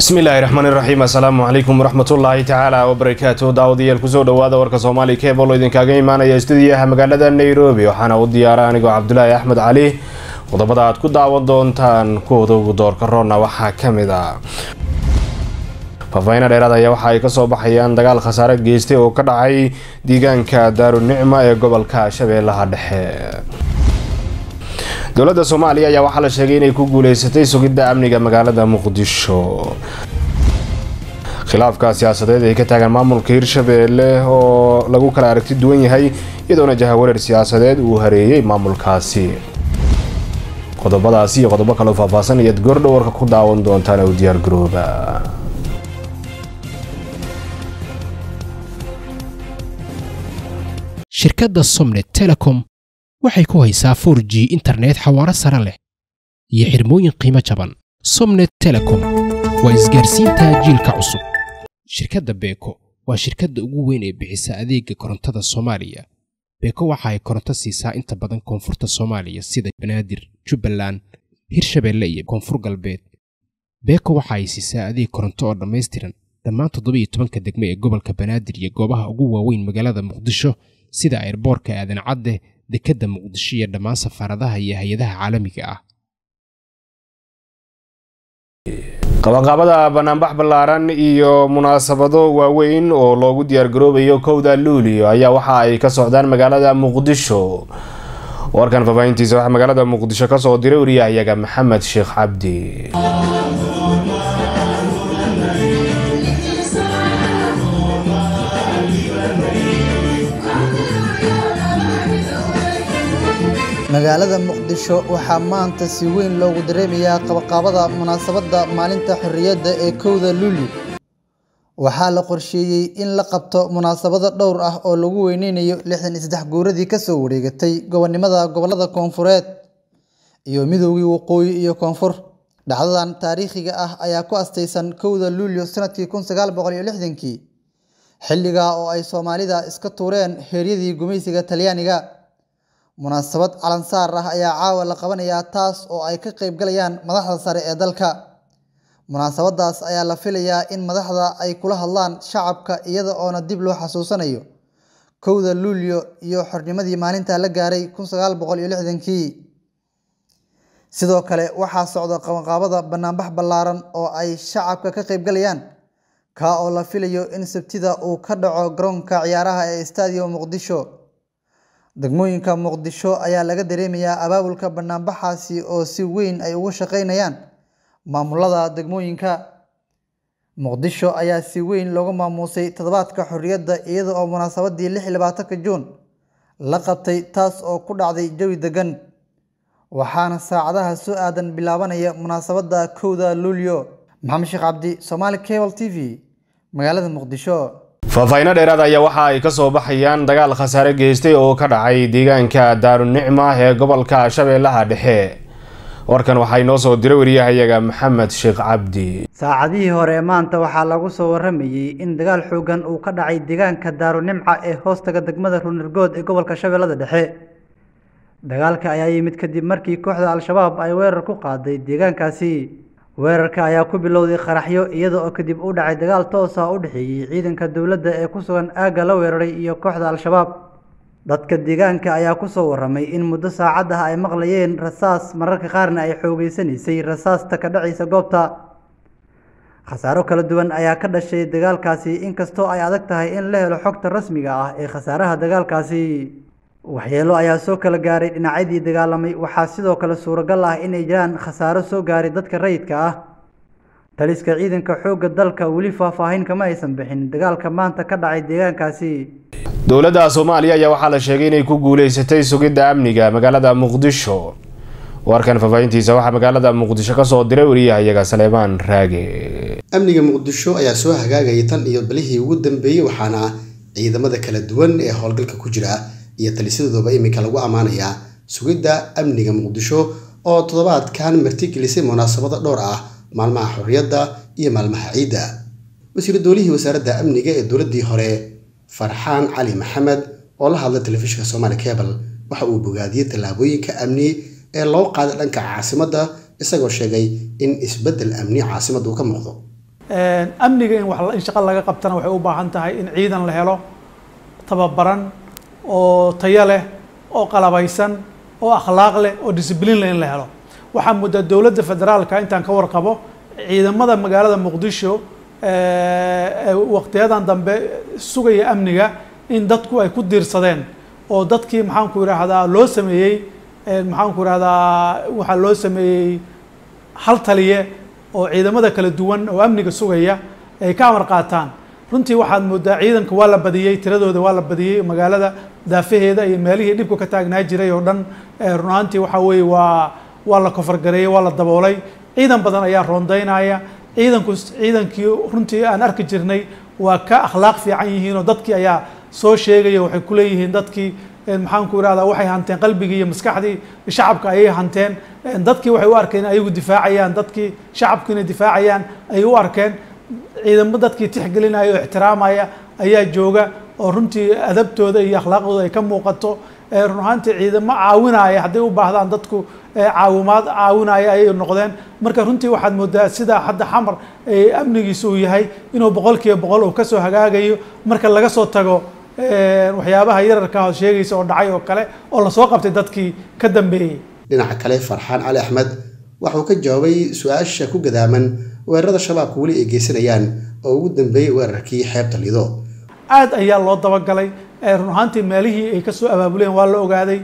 bismillaahi raxmaani raxiim assalaamu calaykum waraxmatullaahi tacaala wabarakaatu daawadayaal kusoo dhawaada warka soomaali kebol oo idinkaaga imaanaya stuudiyaha magaalada nairobi waxaana u diyaara anigoo cabdulaahi axmed cali qodobada aad ku daawan doontaan kuwooda ugu doorka roonna waxaa kamid a faafahina dheeraad ayaa waxa ay kasoo baxayaan dagaal khasaare geystay oo ka dhacay deegaanka daarunicma ee gobolka shabeellaha dhexe dowladda soomaaliya ayaa waxaa la sheegay inay ku guuleysatay sugidda amniga magaalada muqdisho khilaafka siyaasadeed ay ka taagan maamulka hirshabeelle oo lagu kala aragti duwan yahay iyadoona jahawareer siyaasadeed uu hareeyey maamulkaasi qodobadaasi iyo qodobo kaleo faahfaahsan ayaad goordhow warka ku daawan doontaan u diyaar garooba shirkadda somnet telecom waxay ku haysaa 4 g internet xawaaro sare leh iyo xirmooyin qiimo jaban somnet telecom waa isgaarsiinta jiilka cusub shirkadda beeko waa shirkadda ugu weyn ee bixisa adeega korontada soomaaliya beeko waxa ay koronto siisaa inta badan koonfurta soomaaliya sida banaadir jubbaland hirshabeelle iyo koonfur galbeed beeko waxa ay siisaa adeeg koronto oo dhammaystiran dhammaan toddobiiyo tobanka degme ee gobolka banaadir iyo goobaha ugu waaweyn magaalada muqdisho sida ayrboorka aadan cadde dekedda muqdisho iyo dhammaan safaaradaha iyo hay-adaha caalamiga ah qabanqaabada banaanbax ballaaran iyo munaasabado waaweyn oo loogu diyaargaroobayo kowda luulio ayaa waxa ay ka socdaan magaalada muqdisho warkan faahfaahintiisa waxaa magaalada muqdisho kasoo diray wariyahayaga maxamed sheekh cabdi magaalada muqdisho waxaa maanta si weyn loogu dareemayaa qabaqaabada munaasabadda maalinta xorriyadda ee kowda luuli waxaa la qorsheeyey in la qabto munaasabado dhowr ah oo lagu weyneynayo lixdan iyo saddex guuradii kasoo wareegatay gobonnimada gobollada koonfureed iyo midoogii waqooyi iyo koonfur dhacdadan taariikhiga ah ayaa ku astaysan kowda luulyo sanadkii kun sagaal boqol iyo lixdankii xilligaa oo ay soomaalida iska tuureen heeryadii gumaysiga talyaaniga munaasabad calansaar ah ayaa caawa la qabanayaa taas oo ay ka qayb galayaan madaxda sare ee dalka munaasabadaas ayaa la filayaa in madaxda ay kula hadlaan shacabka iyada oona dib loo xasuusanayo kowda luulyo iyo xornimadii maalinta la gaaray kun sagaal boqol iyo lixdankii sidoo kale waxaa socda qabanqaabada banaanbax ballaaran oo ay shacabka ka qayb galayaan kaa oo la filayo in sabtida uu ka dhaco garoonka ciyaaraha ee stadium muqdisho degmooyinka muqdisho ayaa laga dareemayaa abaabulka banaanbaxaasi oo si weyn ay uga shaqeynayaan maamulada degmooyinka muqdisho ayaa si weyn looga maamuusay toddobaadka xorriyadda iyada oo munaasabadii lix iyo labaatanka juun la qabtay taas oo ku dhacday jawi degan waxaana saacadaha soo aadan bilaabanaya munaasabadda kowda luulyo maxamed sheekh cabdi somaali cable t v magaalada muqdisho faahfaahinno dheeraad ayaa waxa ay kasoo baxayaan dagaal khasaare geystay oo ka dhacay deegaanka daarunicma ee gobolka shabeellaha dhexe warkan waxaa inoo soo diray wariyahayaga maxamed sheekh cabdi saacadihii hore maanta waxaa lagu soo waramayey in dagaal xoogan uu ka dhacay deegaanka daarunimca ee hoostaga degmada runirgood ee gobolka shabeellada dhexe dagaalka ayaa yimid kadib markii kooxda al-shabaab ay weerar ku qaaday deegaankaasi weerarka ayaa ku bilowday qaraxyo iyada oo kadib u dhacay dagaal toos ah u dhexeeyey ciidanka dowladda ee ku sugan aagga la weeraray iyo kooxda al-shabaab dadka deegaanka ayaa kusoo waramay in muddo saacad ah ay maqlayeen rasaas mararka qaarna ay xoogeysanaysay rasaasta ka dhacaysa goobta khasaaro kala duwan ayaa ka dhashay dagaalkaasi inkastoo ay adag tahay in la helo xogta rasmiga ah ee khasaaraha dagaalkaasi waxyeelo ayaa soo kala gaaray dhinacyadii dagaalamay waxaa sidoo kale suuragal ah inay jiraan khasaaro soo gaaray dadka rayidka ah taliska ciidanka xoogga dalka weli faahfaahin kama aysan bixin dagaalka maanta ka dhacay deegaankaasi dowladda soomaaliya ayaa waxaa la sheegay inay ku guuleysatay sugidda amniga magaalada muqdisho warkan faahfaahintiisa waxaa magaalada muqdisho kasoo diray wariyahayaga saleebaan raage amniga muqdisho ayaa soo hagaagayay tan iyo balihii ugu dambeeyey waxaana ciidamada kala duwan ee howlgalka ku jira iyo talisyadooba iminka lagu ammaanayaa sugidda amniga muqdisho oo toddobaadkan martigelisay munaasabado dhowr ah maalmaha xorriyadda iyo maalmaha ciidda wasiir doolihii wasaaradda amniga ee dowladdii hore farxaan cali maxamed oo la hadlay telefishinka somaali cable waxa uu bogaadiyey tallaabooyinka amni ee loo qaaday dhanka caasimadda isagoo sheegay in isbeddel amni caasimadda uu ka muuqdo amniga in wax in shaqo laga qabtana waxay u baahan tahay in ciidan la helo tababaran oo tayo leh oo qalabaysan oo akhlaaq leh oo discibliin leh in la helo waxaa muddaa dowladda federaalka intaan ka warqabo ciidamada magaalada muqdisho waqtiyadan dambe sugaya amniga in dadku ay ku diirsadeen oo dadkii maxaanku idhaahdaa loo sameeyey maxaanku idhahdaa waxaa loo sameeyey hal taliye oo ciidamada kala duwan oo amniga sugaya ay ka amar qaataan runtii waxaad moodaa ciidanka waa la badiyey tiradooda waa la badiyey magaalada daafaheeda iyo meelihii dhibku ka taagnaa jiray oo dhan run ahaantii waxaa weeye waa waa la kofargareeyey waa la daboolay ciidan badan ayaa roondaynaya ciidanku ciidankii runtii aan arki jirnay waa ka akhlaaq fiican yihiin oo dadkii ayaa soo sheegaya waxay ku leeyihiin dadkii maxaanku irahdaa waxay hanteen qalbigii iyo maskaxdii shacabka ayay hanteen dadkii waxay u arkeen in ayagu difaacayaan dadkii shacabku inay difaacayaan ayay u arkeen ciidamo dadkii tixgelinaya oo ixtiraamaya ayaa jooga oo runtii adabtooda iyo akhlaaqdooda ay ka muuqato run ahaantii ciidamo caawinaya hadday u baahdaan dadku caawimaad caawinaya ayay noqdeen marka runtii waxaad moodaa sida hadda xamar amnigiisa uu yahay inuu boqol kiiba boqol uu kasoo hagaagayo marka laga soo tago waxyaabaha yararka hood sheegaysa oo dhacay oo kale oo lasoo qabtay dadkii ka dambeeyey dhinaca kale farxaan cali axmed waxauu ka jawaabay su-aasha ku gadaaman weerarada shabaabka weli ay geysanayaan oo ugu dambeeyey weerarkii xeebta lido aad ayaa loo dabagalay run ahaantii meelihii ay kasoo abaabuleen waa la ogaaday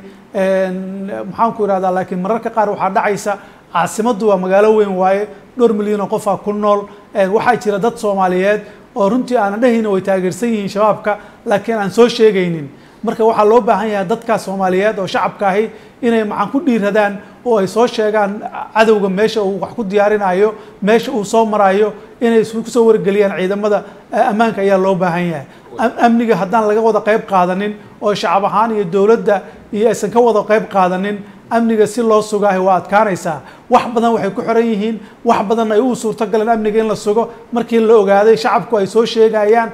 maxaanku idhahdaa laakiin mararka qaar waxaa dhacaysa caasimaddu waa magaalo weyn waaye dhowr milyan oo qofaa ku nool waxaa jira dad soomaaliyeed oo runtii aanan dhehayna way taageersan yihiin shabaabka laakiin aan soo sheegaynin marka waxaa loo baahan yahay dadkaas soomaaliyeed oo shacabka ahi inay maxaan ku dhiiradaan oo ay soo sheegaan cadowga meesha uu wax ku diyaarinayo meesha uu soo marayo inay kusoo wargeliyaan ciidamada ammaanka ayaa loo baahan yahay amniga haddaan laga wada qayb qaadanin oo shacab ahaan iyo dowladda iyo aysan ka wada qayb qaadanin amniga si loo sugaahay waa adkaanaysaa wax badan waxay ku xiran yihiin wax badan ay u suurtogaleen amniga in la sugo markii la ogaaday shacabku ay soo sheegayaan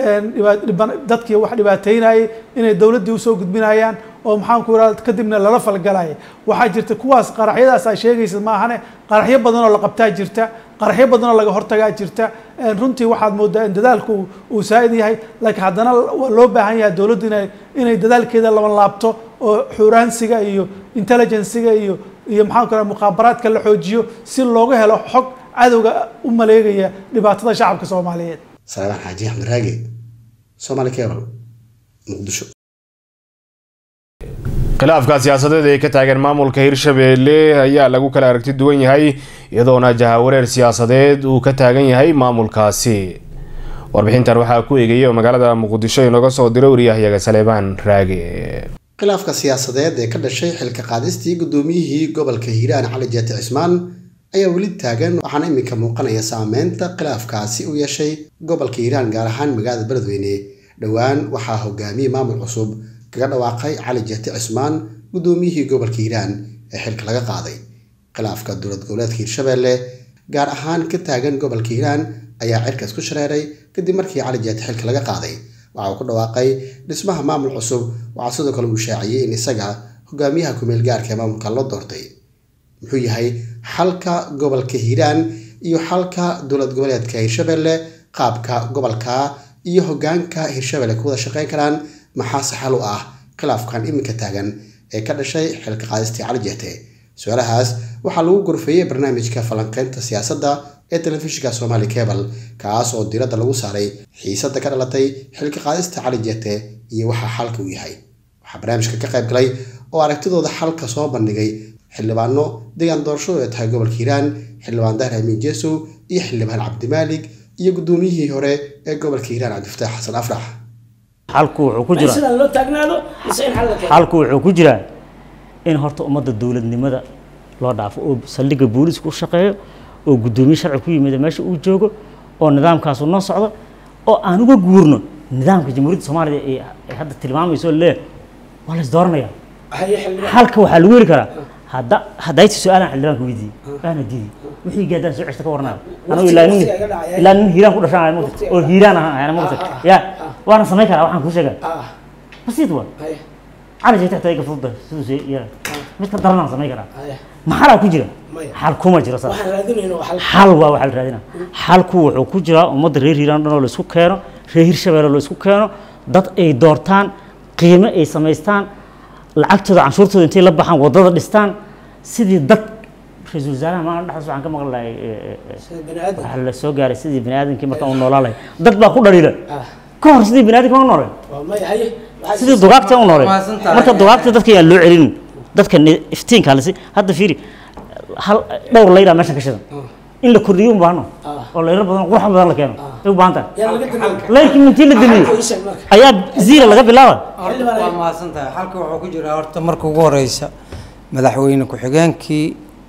dadkii wax dhibaateynayay inay dowladdii usoo gudbinayaan oo maxaanku irahda kadibna lala falgalaya waxaa jirta kuwaas qaraxyadaas aa sheegaysa maahane qaraxyo badan oo la qabtaa jirta qaraxyo badan oo laga hortagaa jirta runtii waxaad moodaa in dadaalku uu saa'id yahay laakiin haddana waa loo baahan yahay dowladdu inay inay dadaalkeeda laban laabto oo xuraansiga iyo intelligenciga iyo iyo maxaan ku raha mukhaabaraadka la xoojiyo si looga helo xog cadowga u maleegaya dhibaatada shacabka soomaaliyeed salaamaan xaaji axmed raage somaali cable muqdisho khilaafka siyaasadeed ee ka taagan maamulka hirshabeelle ayaa lagu kala aragti duwan yahay iyadoona jahawareer siyaasadeed uu ka taagan yahay maamulkaasi warbixintan waxaa ku eegaya oo magaalada muqdisho inooga soo diro wariyahyaga saleebaan raage khilaafka siyaasadeed ee ka dhashay xilka qaadistii guddoomiyihii gobolka hiiraan cali jeete cismaan ayaa weli taagan waxaana iminka muuqanaya saameynta khilaafkaasi u yeeshay gobolka hiiraan gaar ahaan magaalada beledweyne dhowaan waxaa hogaamiyey maamul cusub kaga dhawaaqay cali jeete cismaan guddoomiyihii gobolka hiiraan ee xilka laga qaaday khilaafka dowlad goboleedka hiirshabeelle gaar ahaan ka taagan gobolka hiiraan ayaa cirkaas ku shareeray kadib markii cali jeete xilka laga qaaday waxa uu ku dhawaaqay dhismaha maamul cusub waxaa sidoo kale uu shaaciyey in isaga hogaamiyaha kumeel gaarka ee maamulka loo doortay muxuu yahay xalka gobolka hiiraan iyo xalka dowlad goboleedka hiirshabeelle qaabka gobolka iyo hogaanka hiirshabeelle ku wada shaqeyn karaan maxaase xal u ah khilaafkan iminka taagan ee ka dhashay xilka qaadistii cali jeete su-aalahaas waxaa lagu gorfeeyey barnaamijka falanqeynta siyaasadda ee telefishinka somaali cable kaas oo diiradda lagu saaray xiisadda ka dhalatay xilka qaadista cali jeete iyo waxa xalka uu yahay waxaa barnaamijka ka qayb galay oo aragtidooda xalka soo bandhigay xildhibaano deegaan doorashadu ee tahay gobolka hiiraan xildhibaan dahir amiin jeesow iyo xildhibaan cabdimaalig iyo guddoomiyihii hore ee gobolka hiiraan cabdifataax xasan afrax xalku wuxuu ku jiraa xalku wuxuu ku jiraa in horta ummadda dowladnimada loo dhaafo oo saldhigga booliisku u shaqeeyo oo guddoomiye sharci ku yimid meesha uu joogo oo nidaamkaasu noo socdo oo aan uga guurno nidaamka jamhuuriyadda soomaaliya ee hadda tilmaamayso lee waa la isdooranaya halka waxaa lagu heli karaa hadda haddayti su-aalaan xildhibaanka weydiiyey waana diiday wixii gaadaan soo ceshta ka warnaa anigu ilaa nin ilaa nin hiiraan ku dhashaan ahay mugta oo hiiraan ahaan ayana mugta ya waana samayn karaa waxaan kuu sheegaa basiid waa cali jeeta xitaa iga fudda siduu see yara mid ka daranaan samayn karaa maxalaa ku jira xal kuma jiro saas xal waa waxa la raadina xalku wuxuu ku jiraa ummadda reer hiiraan dhan oo la isku keeno reer hirshabeelle la isku keeno dad ay doortaan qiimo ay samaystaan lacagtooda canshuurtooda intay la baxaan waddada dhistaan sidii dad ra-iisul wasaaraha maalin dhexdaas waxaan ka maqli lahay waxaa la soo gaaray sidii bani aadamkii marka uu noolaa lahay dad baa ku dhaliila ka hor sidii bani aadamka ma nooleen sidii dugaagta u nooleen marka dugaagta dadka yaan loo celinin dadka iftiinka lasi hadda fiiri hal dhowr layraa meeshan ka shidan in la kordhiyo u baahno oo layro badan qurux badan la keeno ay u baahan tahay layrkii mintii la damiyo ayaa ziira laga bilaaba waa mahadsan tahay xalka wuxuu ku jiraa horta marka ugu horeysa madaxweyne ku-xigeenkii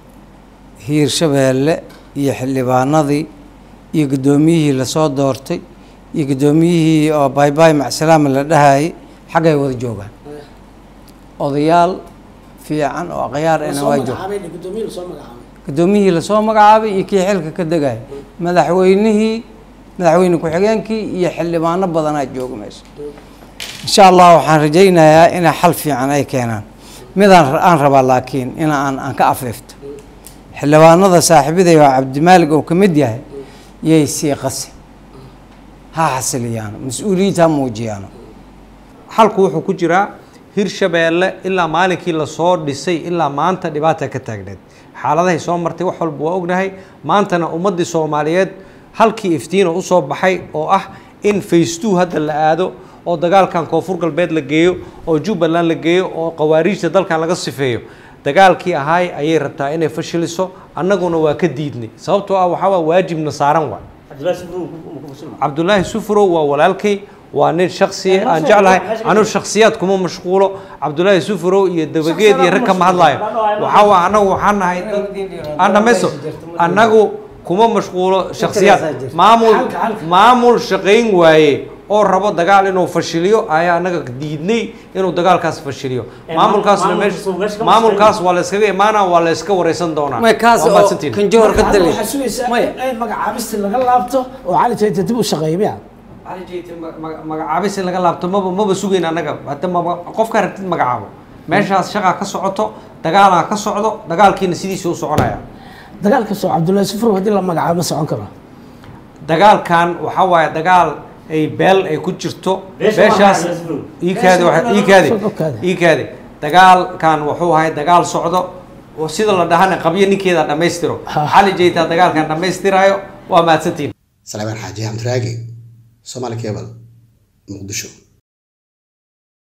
hiirshabeelle iyo xildhibaanadii iyo guddoomiyihii lasoo doortay iyo guddoomiyihii oo baybay macsalaama la dhahayay xaggay wada joogaan odayaal fiican oo akhyaar ena waa jooga guddoomiyihii lasoo magacaabay iyo kii xilka ka degaya madaxweynihii madaxweyne ku-xigeenkii iyo xildhibaano badanaa jooga meesha insha allah waxaan rajaynayaa inay xal fiican ay keenaan midaan aan rabaa laakiin in aan aan ka afeefto xildhibaanada saaxiibaday oo cabdimaalig oo ka mid yahay yay sii qasi ha xasiliyaano mas-uuliyiinta ha muujiyaano xalku wuxuu ku jiraa hirshabeelle ilaa maalinkii lasoo dhisay ilaa maanta dhibaata ka taagneed xaaladahay soo martay wax walba waa ognahay maantana ummaddii soomaaliyeed halkii iftiino usoo baxay oo ah in facetu hadda la aado oo dagaalkan koonfur galbeed la geeyo oo jubbaland la geeyo oo qawaariijta dalkan laga sifeeyo dagaalkii ahaay ayay rabtaa inay fashiliso annaguna waa ka diidnay sababtoo ah waxaa waa waajibna saaran waa cabdulaahi sufurow waa walaalkay waa nin shaksiya aan jeclahay anigu shaksiyaad kuma mashquulo cabdulaahi sufurow iyo dabageed iyo rag kama hadlaayo waxaa waa annagu waxaan nahay aan dhamaysto annagu kuma mashquulo shaksiyaad maamul maamul shaqayn waaye oo rabo dagaal inuu fashiliyo ayaa annaga diidnay inuu dagaalkaas fashiliyo maamulkaasna meesha maamulkaas waa la iskaga imaanaa waa la iska wareysan doonaa may kaas Waa oo mahadsantihiin. kanjoor ka dali waxaa sugaysaa in magacaabista laga laabto oo cali jayta dib u shaqeeyo miya cali jeyte ma- ma- magacaabis in laga laabto maba maba sugayn annaga hadda maba qofka rabtid magacaabo meeshaas shaqaa ka socoto dagaalaa ka socdo dagaalkiina sidiisa u soconaya dagaalka soo cabdullaahi sufur haddii la magacaabo ma socon karo dagaalkan waxaa waaye dagaal ay beel ay ku jirto beeshaas iikaadi waxa- iikaadi Okaade. iikaadi dagaalkan wuxuu ahay dagaal socdo oo sida la dhahana qabyo ninkeeda dhammaystiro cali jeytaa dagaalkan dhammaystiraayo waa mahadsantiin salaamaan xaaji xamdiraagi soomaali cable muqdisho